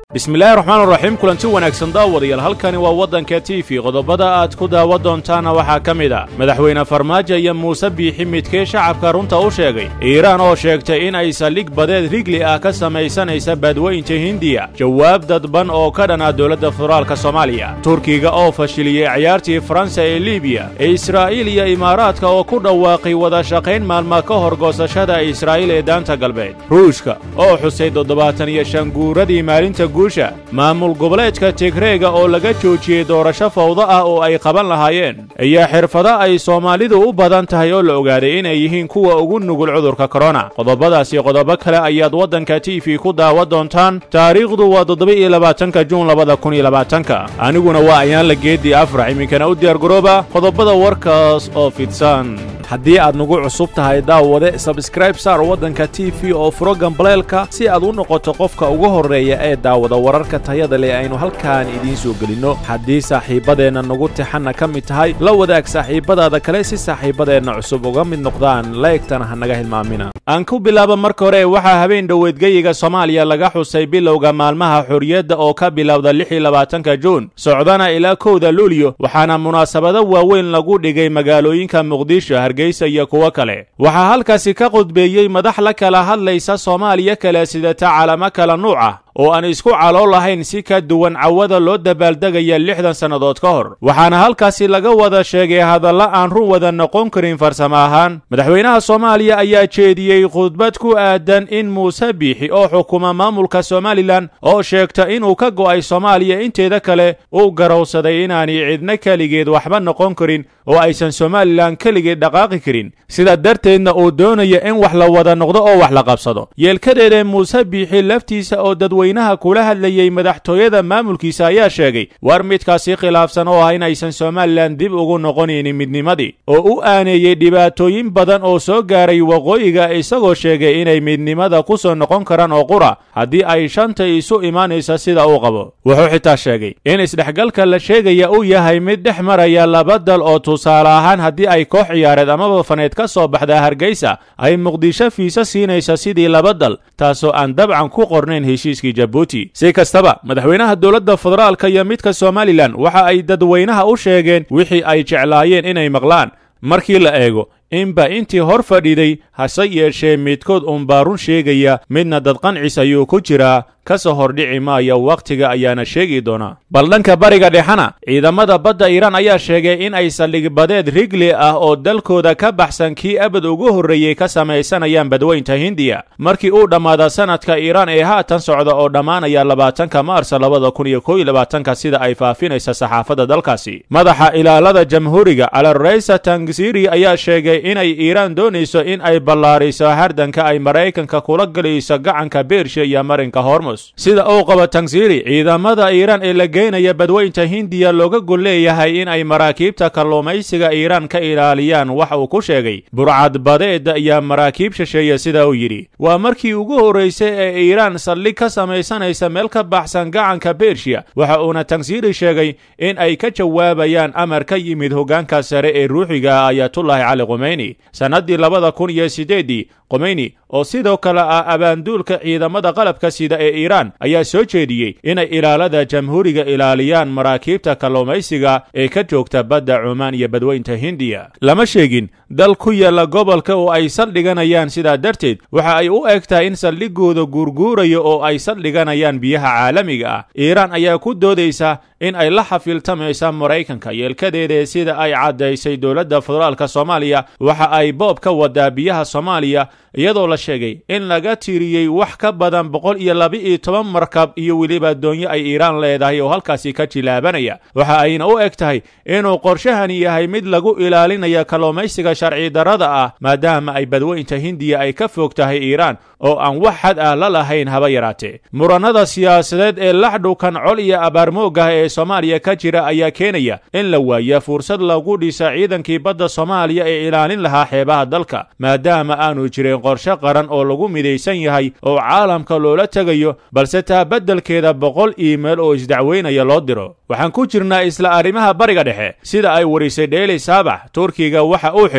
bismillaahi raxmaan raxiim kulanti wanaagsan daawadayaal halkani waa waddanka t v qodobada aad ku daawa doontaana waxaa ka mid a madaxweyne farmaajo iyo muuse biixi midkee shacabka runta u sheegay iiraan oo sheegtay in ay saldhig badeed rigli ah ka samaysanaysa badweynta hindiya jawaab dadban oo ka dhan ah dowladda federaalka soomaaliya turkiga oo fashiliyey ciyaartii faransa ee libiya ee israa'iil iyo imaaraadka oo ku dhawaaqay wada shaqayn maalma ka hor goosashada israa'iil ee daanta galbeed ruushka oo xusay toddobaatan iyo shan guuradii maalinta maamul goboleedka tigreega oo laga joojiyey doorasho fawdo ah oo ay qaban lahaayeen iyo xirfado ay soomaalidu u badan tahay oo la ogaaday inay yihiin kuwa ugu nugul cudurka korona qodobadaas iyo qodobo kale ayaad waddanka t v ku daawa doontaan taariikhdu waa toddoba-iyo labaatanka juun labada kun iyo labaatanka aniguna waa ayaan la geedii afrax iminkana u diyaargarooba qodobada warkaas oo fidsan haddii aad nagu cusub tahay daawade sabskraib saar waddanka t v oo furo gambaleelka si aad u noqoto qofka ugu horreeya ee daawada wararka tayada leh aynu halkaan idiin soo gelinno haddii saaxiibbadeenna nagu tixanna ka mid tahay la wadaag saaxiibbadaada kale si saaxiibbadeenna cusub uga mid noqdaan laegtana ha naga hilmaamina aan ku bilaaba marka hore waxaa habeen dhoweedgeyiga soomaaliya laga xusay bilowga maalmaha xorriyadda oo ka bilowda lix iyo labaatanka juun socdana ilaa kowda luulyo waxaana munaasabado waaweyn lagu dhigay magaalooyinka muqdisho hargeysa iyo kuwo kale waxaa halkaasi ka qudbeeyey madax la kala hadlaysa soomaaliya kale sidata calamo kala nuuc ah oo aan isku calool lahayn si ka duwan cawada loo dabaaldegaya lixdan sannadood ka hor waxaana halkaasi laga wada sheegay hadalla aan run wada noqon karin farsamo ahaan madaxweynaha soomaaliya ayaa jeediyey khudbad ku aadan in muuse biixi oo xukuma maamulka somalilan oo sheegta inuu ka go'ay soomaaliya inteeda kale uu garowsaday inaanay cidna keligeed waxba noqon karin oo aysan somalilan keligeed dhaqaaqi karin sida darteedna uu doonaya in wax la wada noqdo oo wax la qabsado yeelkadeeda muuse biixi laftiisa oo dadweynaha kula hadlayey madaxtooyada maamulkiisa ayaa sheegay war midkaasi khilaafsan oo ah inaysan somalilan dib ugu noqonaynin midnimadii oo u aaneeyey dhibaatooyin badan oo soo gaaray waqooyiga isagoo sheegay inay midnimada ku soo noqon karaan oo qura haddii ay shanta isu imaanaysa sida uu qabo wuxuu xitaa sheegay in isdhexgalka la sheegaya uu yahay mid dhex maraya laba dal oo tusaale ahaan haddii ay koox ciyaareed amaba faneed ka soo baxdaa hargeysa ay muqdisho fiisa siinaysa sidii laba dal taasoo aan dabcan ku qornayn heshiiskii jabuuti si kastaba madaxweynaha dowladda federaalka iyo midka somalilan waxa ay dadweynaha u sheegeen wixii ay jeclaayeen inay maqlaan markii la eego inba intii hor fadhiday hase yeeshee midkood uunbaa run sheegaya midna dadqancis ayuu ku jiraa ka soo hordhici maaya wakhtiga ayaana sheegi doonaa bal dhanka bariga dhexana ciidamada badda iiraan ayaa sheegay in ay saldhig badeed rigli ah oo dalkooda ka baxsan kii abad ugu horreeyey ka samaysanayaan badweynta hindiya markii uu dhammaada sanadka iiraan ee haatan socda oo dhammaanaya labaatanka maarsa labada kun iyo kow iyo labaatanka sida ay faafinaysa saxaafadda dalkaasi madaxa ilaalada jamhuuriga alareysa tangsiri ayaa sheegay inay iiraan doonayso in ay ballaariso hardanka ay maraykanka kula gelayso gacanka beersha iyo marinka hormus sida uu qabo tangsiri ciidamada iiraan ee la geynaya badweynta hindiya looga gol leeyahay in ay maraakiibta kalluumaysiga iiraan ka ilaaliyaan wax uu ku sheegay burcad badeeda iyo maraakiib shisheeye sida uu yidhi waa markii ugu horraysay ee iiraan saldhig ka samaysanaysa meel ka baxsan gacanka bershiya waxa uuna tangsiri sheegay in ay ka jawaabayaan amar ka yimid hoggaanka sare ee ruuxiga ayatullaahi cali qumeyni sannaddii labada kun iyo siddeeddii qomeyni oo sidoo kale ah abaanduulka ciidamada qalabka sida ee iiraan ayaa soo jeediyey inay ilaalada jamhuuriga ilaaliyaan maraakiibta kalluumaysiga ee ka joogta badda cumaan iyo badweynta hindiya lama sheegin dal ku yaalla gobolka oo ay saldhiganayaan sidaa darteed waxa ay u eg tahay in saldhigooda guurguurayo oo ay saldhiganayaan biyaha caalamiga ah iiraan ayaa ku doodaysa in ay la xafiiltamaysa maraykanka yeelkadeeda sida ay caddaysay dowladda federaalka soomaaliya waxa ay boob ka wadaa biyaha soomaaliya iyadoo la sheegay in laga tiriyey wax ka badan boqol iyo laba-iyo toban markab iyo weliba doonyo ay iiraan leedahay oo halkaasi ka jilaabanaya waxa ayna u eg tahay inuu qorshahani yahay mid lagu ilaalinayo kalluumaysiga sharci darrada ah maadaama ay badweynta hindiya ay ka fog tahay iiraan oo aan wax xad ah la lahayn haba yaraatee murannada siyaasadeed ee laxdhukan col iyo abaarmoogah ee soomaaliya ka jira ayaa keenaya in la waaya fursad lagu dhisa ciidankii badda soomaaliya ee ilaalin lahaa xeebaha dalka maadaama aanu jirin qorshe qaran oo lagu midaysan yahay oo caalamka loola tegayo balse taa beddelkeeda boqol iimayl oo isdacweynaya loo diro waxaan ku jirnaa isla arrimaha bariga dhexe sida ay warisay dheeli saabax turkiga waxa uu xidhay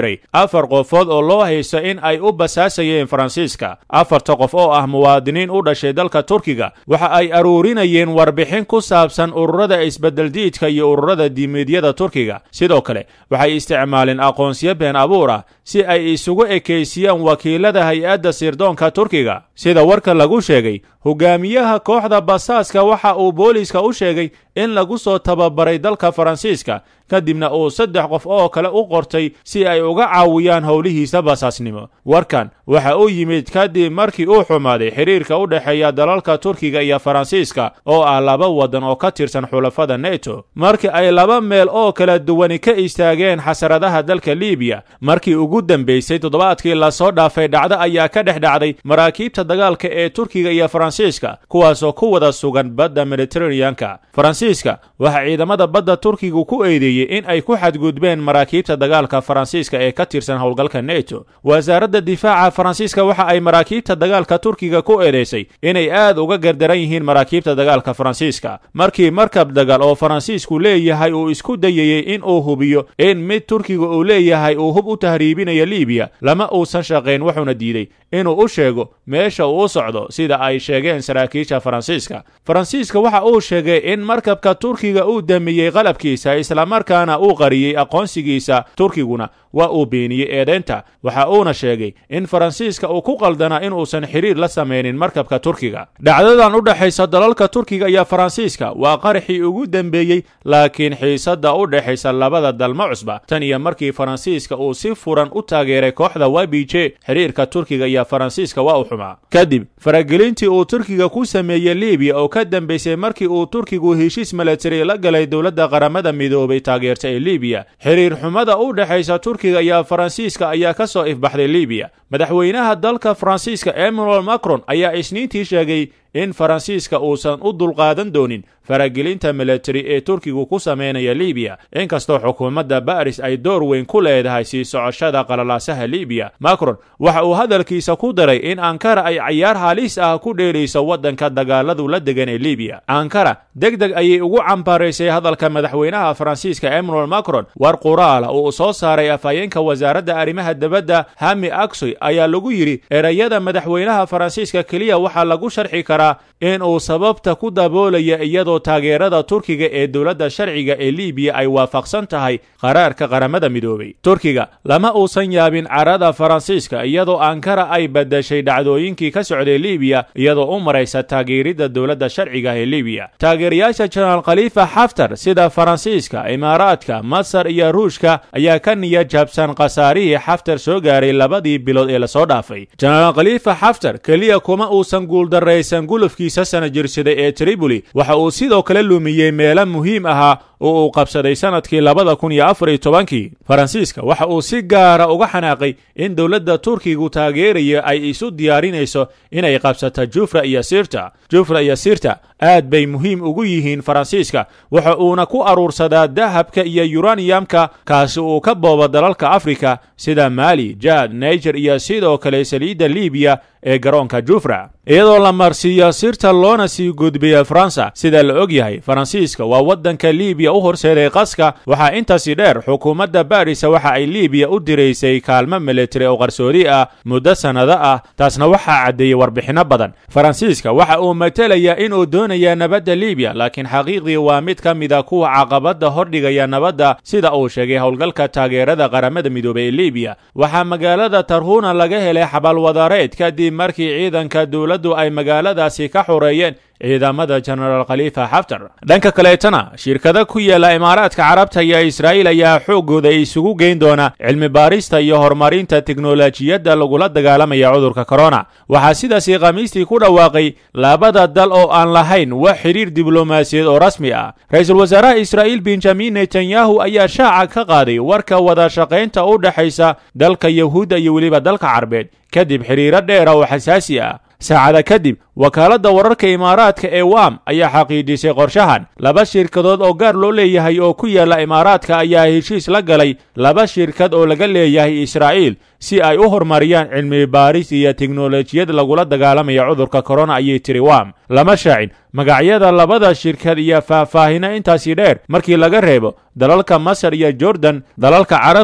xiray afar qofood oo loo haysto in ay u basaasayeen faransiiska afarta qof oo ah muwaadiniin u dhashay dalka turkiga waxa ay aruurinayeen warbixin ku saabsan ururada isbeddeldiidka iyo ururada diimeedyada turkiga sidoo kale waxay isticmaaleen aqoonsiyo been abuur ah si ay isugu ekeysiyaan wakiilada hay-adda sirdoonka turkiga sida warka lagu sheegay hogaamiyaha kooxda basaaska waxa uu booliiska u sheegay in lagu soo tababaray dalka faransiiska kadibna uu saddex qof oo kale u qortay si ay uga caawiyaan howlihiisa basaasnimo warkan waxa uu yimid kadib markii uu xumaaday xiriirka u dhexeeya dalalka turkiga iyo faransiiska oo ah laba waddan oo ka tirsan xulafada neto markii ay laba meel oo kala duwani ka istaageen xasaradaha dalka libiya markii ugu dambaysay toddobaadkii lasoo dhaafay dhacdo ayaa ka dhex dhacday maraakiibta dagaalka ee turkiga iyo faransiiska kuwaasoo ku wada sugan badda mediteraneanka faransiiska waxaa ciidamada badda turkigu ku eedeeyey in ay ku xadgudbeen maraakiibta dagaalka faransiiska ee ka tirsan howlgalka neto wasaaradda difaaca faransiiska waxa ay maraakiibta dagaalka turkiga ku eedeysay inay aad uga gardaran yihiin maraakiibta dagaalka faransiiska markii markab dagaal oo faransiisku leeyahay uu isku dayayey in uu hubiyo in mid turkiga uu leeyahay uu hub u tahriibinayo libiya lama uusan shaqayn wuxuuna diiday inuu u sheego meesha uu u socdo sida ay sheegeen saraakiisha faransiiska faransiiska waxa uu sheegay in markabka turkiga uu damiyey qalabkiisa islamarkaana uu qariyey aqoonsigiisa turkiguna waa uu beeniyey eedeynta waxa uuna sheegay in faransiiska uu ku qaldanaa inuusan xiriir la samaynin markabka turkiga dhacdadan u dhexaysa dalalka turkiga iyo faransiiska waa qaraxii ugu dembeeyey laakiin xiisadda u dhexaysa labada dalma cusba tan iyo markii faransiiska uu si furan u taageeray kooxda wabije xiriirka turkiga iyo faransiiska waa u xumaa kadib faragelintii uu turkiga ku sameeyey libiya oo ka dambaysay markii uu turkigu heshiis milatari la galay dowladda qaramada midoobay taageerta ee libiya xiriir xumada u dhexaysa turkiga iyo faransiiska ayaa ka soo ifbaxday libiya madaxweynaha dalka faransiiska emmanuel macron ayaa isniintii sheegay in faransiiska uusan u dulqaadan doonin faragelinta milatari ee turkigu ku sameynaya libiya inkastoo xukuumadda baris ay door weyn ku leedahay sii socoshada qalalaasaha libiya macron waxa uu hadalkiisa ku daray in ankara ay cayaar halis ah ku dheelayso waddanka dagaaladu la degan ee libiya ankara deg deg ayay ugu cambaaraysay hadalka madaxweynaha faransiiska emmanuel macron war quraala uu soo saaray afhayeenka wasaaradda arrimaha dibadda hami aksoy ayaa lagu yidhi erayada madaxweynaha faransiiska keliya waxaa lagu sharxi karaa in uu sababta ku daboolaya iyadoo taageerada turkiga ee dowladda sharciga ee libiya ay waafaqsan tahay qaraarka qaramada midoobay turkiga lama uusan yaabin carada faransiiska iyadoo ankara ay badashay dhacdooyinkii ka socday libiya iyadoo u maraysa taageeridda dowladda sharciga ee libiya taageerayaasha jenaraal khalifa xaftar sida faransiiska imaaraadka masar iyo ruushka ayaa ka niya jabsan khasaarihii xaftar soo gaaray labadii bilood ee lasoo dhaafay jenaraal khalifa xaftar keliya kuma uusan guuldarraysan gulufkiisa sana jirsaday ee triboli waxa uu sidoo kale lumiyey meelo muhiim ahaa oo uu qabsaday sanadkii labada kun iyo afar iyo tobankii faransiiska waxa uu si gaara uga xanaaqay in dowladda turkigu taageeraya ay isu diyaarinayso inay qabsato jufra iyo sirta jufra iyo sirta aad bay muhiim ugu yihiin faransiiska waxa uuna ku aruursadaa dahabka iyo yuraniyamka kaasi uu ka boobo dalalka afrika sida maali jaad niger iyo sidoo kale saliidda libiya ee garoonka jufra iyadoo la marsiiyo sirta loona sii gudbiya faransa sida la og yahay faransiiska waa waddanka libiya u horseeday qaska waxaa intaasi dheer xukuumadda barisa waxa ay libiya u diraysay kaalmo militari oo qarsoodi ah muddo sannado ah taasna waxaa caddeeyey warbixinno badan faransiiska waxa uu matelayaa inuu doonaya nabadda libiya laakiin xaqiiqdii waa mid ka mida kuwa caqabadda hordhigaya nabadda sida uu sheegay howlgalka taageerada qaramada midoobey ee libiya waxaa magaalada tarhuna laga helay xabalwadareed kadib markii ciidanka dowladdu ay magaaladaasi ka xoreeyeen ciidamada jenaraal khalifa xaftar dhanka kaleetana shirkada ku yaala imaaraadka carabta iyo israa'iil ayaa xooggooda isugu geyn doona cilmi baarista iyo horumarinta teknolojiyadda lagula dagaalamaya cudurka korona waxaa sidaasi khamiistii ku dhawaaqay labada dal oo aan lahayn wax xidhiir diblomaasiyeed oo rasmi ah ra-iisul wasaaraha israa'iil benjamin netanyahu ayaa shaaca ka qaaday warka wada shaqaynta u dhexaysa dalka yahuudda iyo weliba dalka carbeed kadib xidhiiro dheera oo xasaasi ah saacada kadib wakaaladda wararka imaaraadka ee wam ayaa xaqiijisay qorshahan laba shirkadood oo gaar loo leeyahay oo ku yaalla imaaraadka ayaa heshiis la galay laba shirkad oo laga leeyahay israa'iil si ay u horumariyaan cilmi baaris iyo teknolojiyad lagula dagaalamaya cudurka korona ayay tiri wam lama shaacin magacyada labada shirkad iyo faahfaahino intaasi dheer markii laga reebo dalalka masar iyo jordan dalalka carabtu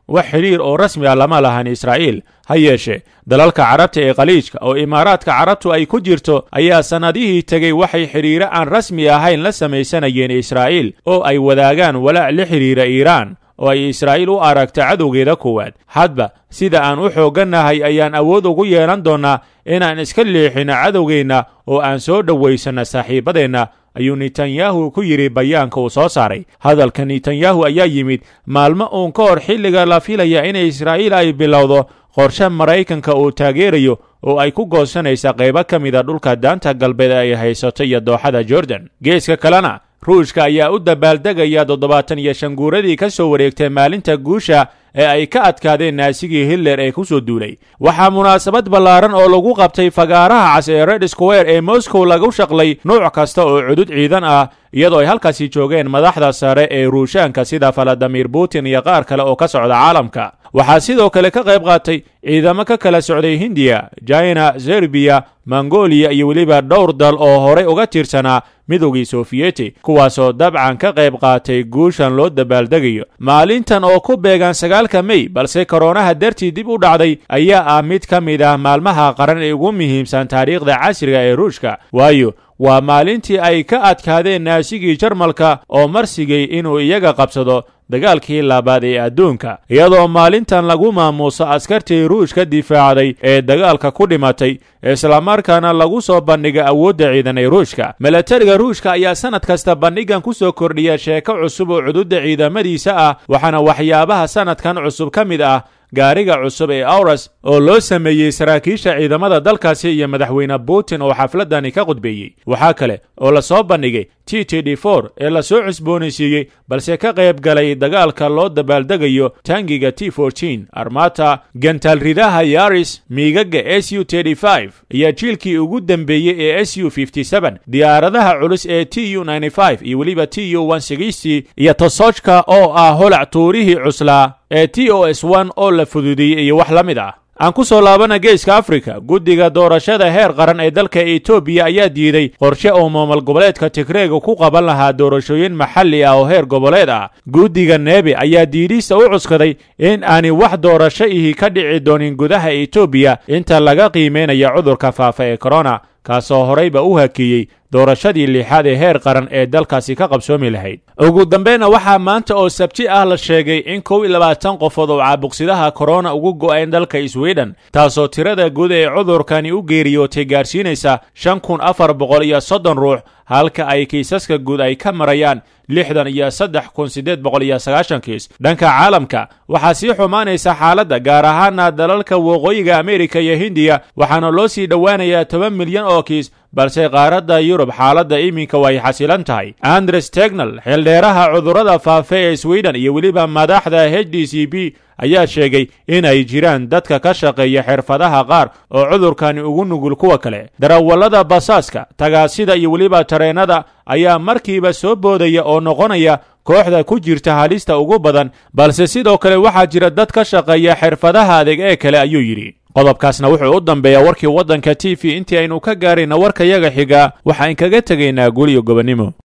wax xidhiir oo rasmi ah lama lahan israa'iil ha yeeshee dalalka carabta ee khaliijka oo imaaraadka carabtu ay ku jirto ayaa sannadihii tegey waxay xidhiiro aan rasmi ahayn la samaysanayeen israa'iil oo ay wadaagaan walaac la xidhiira iiraan oo ay israa'iil u aragto cadowgeeda koowaad hadba sida aan u xooggannahay ayaan awood ugu yeelan doonnaa inaan iska leexinno cadowgeenna oo aan soo dhowaysanno saaxiibadeenna ayuu netanyahu ku yidhi bayaanka uu soo saaray hadalka netanyahu ayaa yimid maalmo uun ka hor xilliga la filaya in israa'iil ay bilowdo qorshe maraykanka uu taageerayo oo ay ku goosanaysa qaybo ka mida dhulka daanta galbeed ay haysato iyo dooxada jordan geeska kalena ruushka ayaa u dabaaldegaya toddobaatan iyo shan guuradii ka soo wareegtay maalinta guusha ee ay ka adkaadeen naasigii hitler ee ku soo duulay waxaa munaasabad ballaaran oo lagu qabtay fagaaraha cas ee red square ee moscow lagu shaqlay nuuc kasta oo cudud ciidan ah iyadoo ay halkaasi joogeen madaxda sare ee ruushaanka sida valadimir putin iyo qaar kale oo ka socda caalamka waxaa sidoo kale ka qayb qaatay ciidamo ka kala socday hindiya china serbiya mongolia iyo weliba dhowr dal oo horey uga tirsanaa midowgii sofiyeti kuwaasoo dabcan ka qayb qaatay guushan loo dabaaldegayo maalintan oo ku beegan sagaalka mey balse koronaha dartii dib u dhacday ayaa ah mid ka mid ah maalmaha qaran ee ugu muhiimsan taariikhda casriga ee ruushka waayo waa maalintii ay ka adkaadeen naasigii jarmalka oo marsigay inuu iyaga qabsado dagaalkii labaad ee adduunka iyadoo maalintan lagu maamuuso askartii ruushka difaacday ee dagaalka ku dhimatay islamarkaana lagu soo bandhiga awoodda ciidan ee ruushka milatariga ruushka ayaa sannad kasta bandhigan ku soo kordhiya sheeko cusub oo cududda ciidamadiisa ah waxaana waxyaabaha sannadkan cusub ka mid ah gaariga cusub ee auras oo loo sameeyey saraakiisha ciidamada dalkaasi iyo madaxweyne putin oo xafladani ka qudbeeyey waxaa kale oo la soo bandhigay t t d for ee lasoo cusboonaysiiyey balse ka qayb galay dagaalka loo dabaaldegayo tangiga t fortin armata gantaalridaha yaris miigaga s u iyo jiilkii ugu dembeeyey ee s u diyaaradaha culus ee t u iyo weliba t u iyo tosojka oo ah holac tuurihii cuslaa ee t o s oo la fududeeyey iyo wax la mid ah aan ku soo laabana geeska afrika guddiga doorashada heer qaran ee dalka etoobiya ayaa diiday qorshe uu maamul goboleedka tigreega ku qaban lahaa doorashooyin maxalli ah oo heer goboleed ah guddiga neebe ayaa diidhiista u cuskaday in aani wax doorasho ihi ka dhici doonin gudaha etoobiya inta laga qiimaynaya cudurka faafa ee korona kaasoo horeyba u hakeeyey doorashadii lixaad ee heer qaran ee dalkaasi ka qabsoomi lahayd ugu dambeynna waxaa maanta oo sabti ah la sheegay in kow iyo labaatan qofood oo caabuqsidaha korona ugu go'een dalka sweden taasoo tirada guud ee cudurkani u geeriyootay gaarsiinaysa shan kun afar boqol iyo soddon ruux halka ay kiisaska guud ay ka marayaan lixdan iyo saddex kun siddeed boqol iyo sagaashan kiis dhanka caalamka waxaa sii xumaanaysa xaaladda gaar ahaana dalalka waqooyiga amerika iyo hindiya waxaana loo sii dhowaanayaa toban milyan oo kiis balse qaaradda yurub xaaladda iminka way xasilan tahay andres tegnal xildheeraha cudurrada faafe ee sweden iyo weliba madaxda h d c b ayaa sheegay in ay jiraan dadka ka shaqeeya xirfadaha qaar oo cudurkani ugu nugul kuwa kale darawallada basaaska tagaasida iyo weliba tareennada ayaa markiiba soo boodaya oo noqonaya kooxda ku jirta halista ugu badan balse sidoo kale waxaa jira dad ka shaqeeya xirfadaha adeeg ee kale ayuu yidhi qodobkaasna wuxuu u dambeeyaa warkii waddanka t v intii aynu ka gaarayna warkayaga xiga waxaan kaga tegaynaa guliyo gobonnimo